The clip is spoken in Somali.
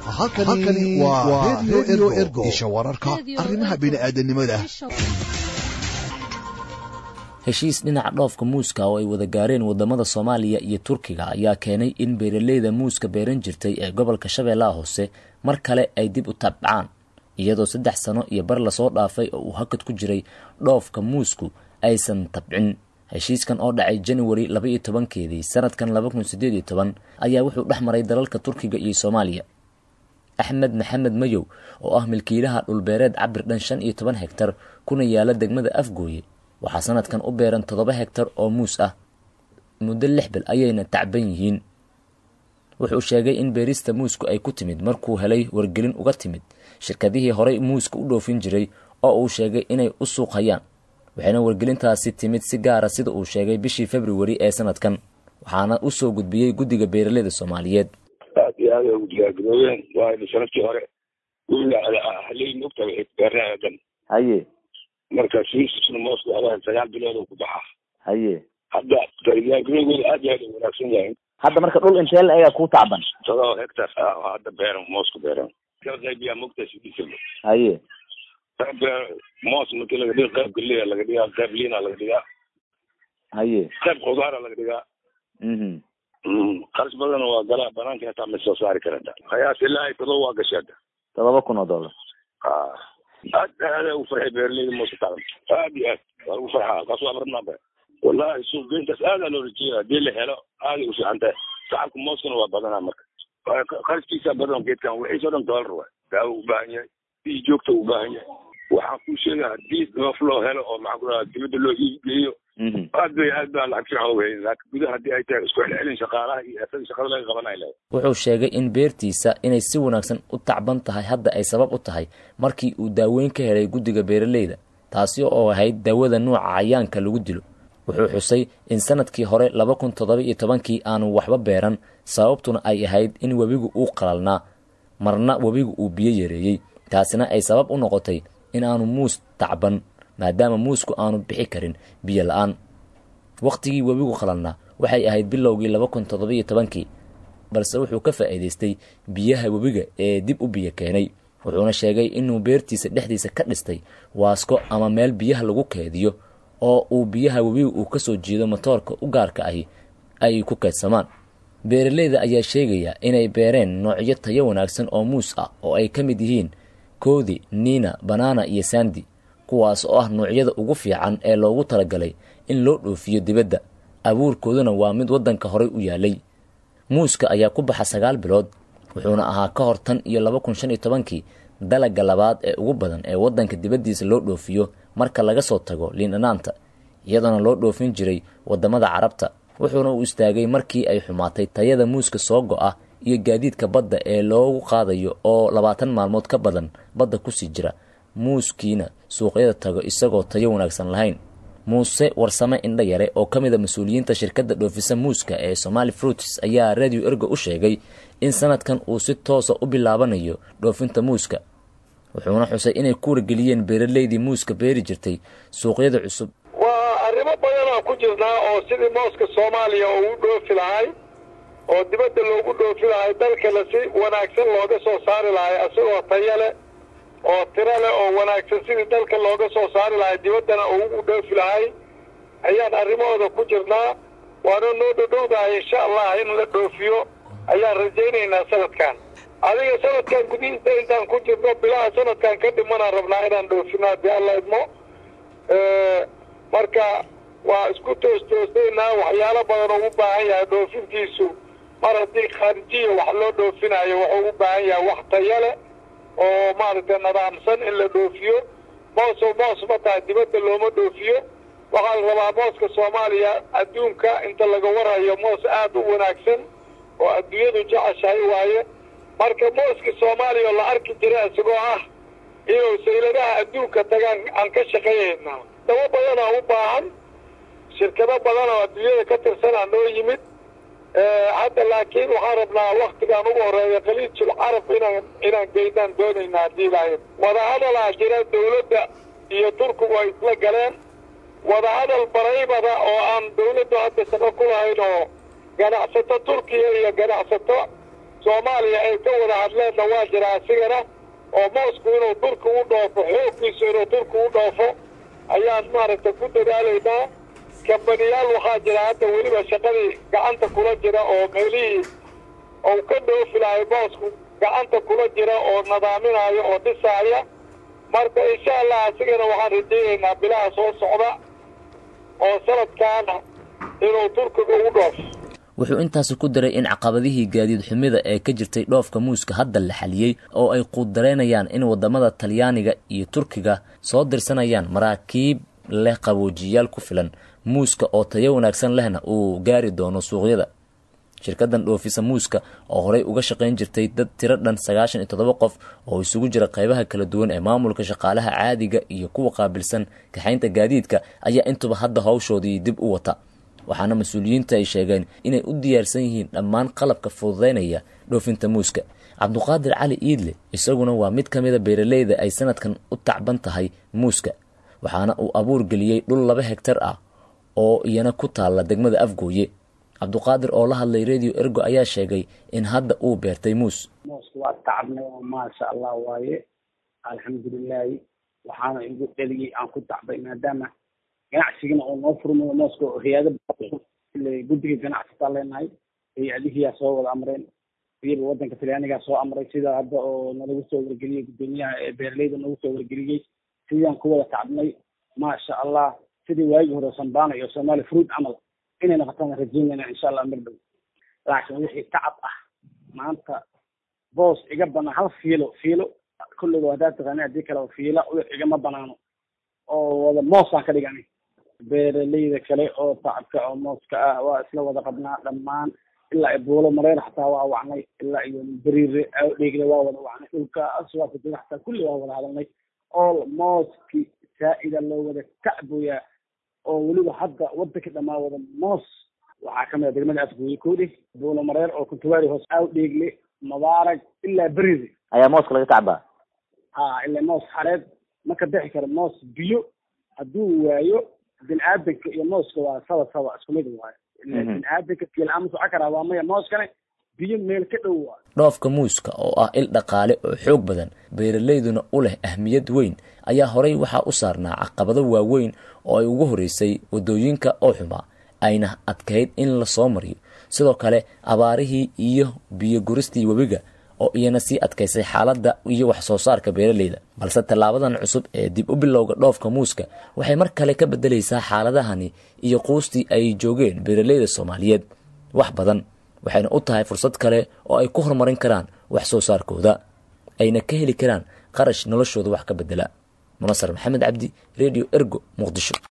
halkani waa redio ergo isha wararka arrimaha bini'aadanimada heshiis dhinaca dhoofka muuska oo ay wada gaareen wadamada soomaaliya iyo turkiga ayaa keenay in beeraleyda muuska beeran jirtay ee gobolka shabeellaha hoose mar kale ay dib u tabcaan iyadoo saddex sano iyo bar lasoo dhaafay oo uu hakad ku jiray dhoofka muusku aysan tabcin heshiiskan oo dhacay januari laba iyo tobankeedii sanadkan laba kun sideed iyo toban ayaa wuxuu dhex maray dalalka turkiga iyo soomaaliya axmed maxamed mayow oo ah milkiilaha dhulbeereed cabir dhan shan iyo toban hegtar kuna yaala degmada afgooye waxaa sanadkan u beeran toddoba hegtar oo muus ah muddo lix bil ayayna tacban yihiin wuxuu sheegay in beerista muusku ay ku timid markuu helay wargelin uga timid shirkadihii horey muuska u dhoofin jiray oo uu sheegay inay u suuq hayaan waxayna wargelintaasi timid si gaara sida uu sheegay bishii februari ee sanadkan waxaana u soo gudbiyey guddiga beeraleyda soomaaliyeed aad iyo aad ay ugu diyaargaroobeen waayo sanadkii hore haley mogta beeraadan haye marka siisna moosku abahan sagaal bilood oo ku baxa haye hadda diyaargarowgooda aad iyo aad ay wanaagsan yahay hadda marka dhul intee la egaa kuu tacban todoba hectar ah oo hadda beeran moosku beeran kala qaybiyaa mogta sidiisaba haye qayb moos markii laga dhiga qayb galiya laga dhigaa qayb liina laga dhigaa haye qayb khudaara laga dhigaa mhm qaris badan waa galaa banaanka hataa ma soo saari karata qiyaas ilaa todoba waa gashay hadda todoba kun oo dollar aad aad ugu farxay beeraleyda mooska tacban aad iyo aad waa lagu farxaa kaas waa rabnaa ba wallahi suuq geyntaas aadaa loo rajeeya hadii la helo aaday u fiican tahay shacabka mooskana waa badanaa marka qariskiisa badan geedkan wixiisoo dhan dollar waay daawo u baahan yahay bii joogta u baahan yahay waxaan kuu sheegaa hadii dhoof loo helo oo maxaa ku dhaha dibadda loo iibgeeyo aad bay aad baa lacag fiican uga helin laakiin gudaha haddii ay tahay isku celcelin shaqaalaha iyo asaga shaqada laga qabanay lahay wuxuu sheegay in beertiisa inay si wanaagsan u tacban tahay hadda ay sabab u tahay markii uu daaweyn ka helay guddiga beeraleyda taasi oo ahayd daawada nuuca cayaanka lagu dilo wuxuu xusay in sanadkii hore laba kun toddoba iyo tobankii aanu waxba beeran sababtuna ay ahayd in webigu uu qalalnaa marna webigu uu biyo yareeyey taasina ay sabab u noqotay in aanu muus tacban maadaama muusku aanu bixi karin biyo la-aan wakhtigii webigu qalalnaa waxay ahayd bilowgii laba kun toddoba iyo tobankii balse wuxuu ka faa'iidaystay biyaha webiga ee dib u biyo keenay wuxuuna sheegay inuu beertiisa dhexdiisa ka dhistay waasko ama meel biyaha lagu keediyo oo uu biyaha webiga uu ka soo jeedo matoorka u gaarka ahi ay ku keedsamaan beeraleyda ayaa sheegaya inay beereen noocyo tayo wanaagsan oo muus ah oo ay ka mid yihiin koodi niina banaana iyo sandi kuwaas oo ah noocyada ugu fiican ee loogu talagalay in loo dhoofiyo dibadda abuurkooduna waa mid waddanka horey u yaalay muuska ayaa ku baxa sagaal bilood wuxuuna ahaa ka hor tan iyo laba kun shan iyo tobankii dalagga labaad ee ugu badan ee waddanka dibaddiisa loo dhoofiyo marka laga soo tago liindhanaanta iyadoona loo dhoofin jiray waddamada carabta wuxuuna u istaagay markii ay xumaatay tayada muuska soo go-a iyo gaadiidka badda ee loogu qaadayo oo labaatan maalmood ka badan badda kusii jira muuskiina suuqyada tago isagoo tayo wanaagsan lahayn muuse warsame indha yare oo ka mid a mas-uuliyiinta shirkadda dhoofisa muuska ee somaali fruits ayaa radio ergo u sheegay in sanadkan uu si toosa u bilaabanayo dhoofinta muuska wuxuuna xusay inay ku wargeliyeen beeraleydii muuska beeri jirtay suuqyada cusub waa arrimo badanaa ku jirnaa oo sidii mooska soomaaliya uu u dhoofi lahay oo dibadda loogu dhoofi lahay dalkana si wanaagsan looga soo saari lahay isagoo tayo leh oo tiro leh oo wanaagsan sidii dalka looga soo saari lahay dibaddana uu u dhoofi lahay ayaan arrimahooda ku jirnaa waana noo dhodhowdahay insha allah in la dhoofiyo ayaan rajaynaynaa sanadkan adiga sanadkan gudihiisa intaan ku jirno bilaha sanadkan ka dhimanaan rabnaa inaan dhoofino haddii alla idmo marka waa isku toostoosaynaa waxyaalo badan oo u baahan yahay dhoofintiisu mar haddii khaarijiya wax loo dhoofinayo wuxuu u baahan yahay wax tayo leh oo maaragtay nadaamsan in la dhoofiyo mooso moos ma tahay dibadda looma dhoofiyo waxaa la rabaa mooska soomaaliya adduunka inta laga warayo moos aad u wanaagsan oo adduunyadu jeceshahay waaye marka mooska soomaaliya oo la arki jira isagoo ah inuu sayladaha adduunka tagaan aan ka shaqaynaynaa dabo badanaa u baahan shirkado badan oo adduunyada ka tirsanaa noo yimid hadda laakiin waxaan rabnaa waktigaan ugu horeeya khaliijul carab inaan inaan geynaan doonaynaa haddii lahayd wadahadalaa jira dawladda iyo turkigu ay isla galeen wadahadal baraybada oo aan dawladdu hadda shaqo ku lahayn oo ganacsato turkiya iyo ganacsato soomaaliya ay ka wada hadleenna waa jira asigana oo moosku inuu turki u dhoofo xooggiisu inuu turki u dhoofo ayaan maaragtay ku dadaalaynaa kambaniyaal waxaa jira hadda weliba shaqadii gacanta kula jira oo meelihii ou ka dhoofi lahay moosku gacanta kula jira oo nadaaminaayo oo dhisaaya marka insha allah asigana waxaan rajaynaynaa bilaha soo socda oo sanadkaana inuu turkiga ugu dhoofo wuxuu intaasi ku daray in caqabadihii gaadiid xumida ee ka jirtay dhoofka muuska hadda la xaliyey oo ay quuddareynayaan in waddamada talyaaniga iyo turkiga soo dirsanayaan maraakiib leh qaboojiyaal ku filan muuska oo tayo wanaagsan lehna uu gaari doono suuqyada shirkadan dhoofisa muuska oo horey uga shaqayn jirtay dad tiro dhan sagaashan iyo toddoba qof oo isugu jira qaybaha kala duwan ee maamulka shaqaalaha caadiga iyo kuwa qaabilsan kaxaynta gaadiidka ayaa intuba hadda hawshoodii dib u wata waxaana mas-uuliyiinta ay sheegeen inay u diyaarsan yihiin dhammaan qalabka fududeynaya dhoofinta muuska cabduqaadir cali iidle isaguna waa mid ka mida beeraleyda ay sanadkan u tacban tahay muuska waxaana uu abuur geliyey dhul laba hegtar ah oo iyana ku taalla degmada afgooye cabduqaadir oo la hadlay radio ergo ayaa sheegay in hadda uu beertay muus mooska waa tacabnay oo maasha allah waaye alxamdulilaahi waxaana igu dheliyey aan ku tacbay maadaama ganacsigana oo noo furmayo mooska hay-ada guddiga ganacsitaa leenahay hay-adihiyaa soo wada amreen iyaba wadanka talyaanigaa soo amray sida hadda oo nalagu soo wargeliyey guddoomiyaha ee beeraleyda nagu soo wargeliyey sidaan ku wada tacbnay maasha allah sidii waagii hore sambana iyo somali fruit camal inay noqotaan rajeynayna insha allah mar dhow laakiin wixii tacab ah maanta boos iga banaan hal fiilo fiilo kulliga haddaad taqaani haddii kale fiila igama banaano oo wada moosaan ka dhigani beeraleyda kale oo tacabka oo mooska ah waa isla wada qabnaa dhammaan ilaa buulo mareer xataa waa wacnay ilaa iyo beriire dheegle waa wada wacnay dhulkaas waa kujira xataa kulli waa wada hadalnay oo mooski saa'ida loo wada tacboyaa oo weliba hadda wadanka dhamaa wada moos waxaa kamid a degmada afgooye koodhe buulo mareer oo kuntuwaari hoos aaw dheegle mubaarag ilaa beriire ayaa mooska laga tacbaa ha ilaa moos xareed ma ka bixi karo moos biyo hadduu waayo bini aadanka iyo mooska waa saba saba isku mid waayo bini aadanka biyola-aan ma socon karaa waa maya mooskane biyo meel ka dhow waayo dhoofka muuska oo ah il dhaqaale oo xoog badan beeralayduna u leh ahmiyad weyn ayaa horey waxaa u saarnaa caqabado waaweyn oo ay ugu horeysay waddooyinka oo xumaa ayna adkayd in la soo mariyo sidoo kale abaarihii iyo biyo guristii webiga oo iyana sii adkaysay xaaladda iyo wax soo saarka beeraleyda balse tallaabadan cusub ee dib u bilowga dhoofka muuska waxay mar kale ka beddelaysaa xaaladahani iyo quustii ay joogeen beeraleyda soomaaliyeed wax badan waxayna u tahay fursad kale oo ay ku horumarin karaan wax soo saarkooda ayna ka heli karaan qarash noloshooda wax ka beddela munasar maxamed cabdi radio ergo muqdisho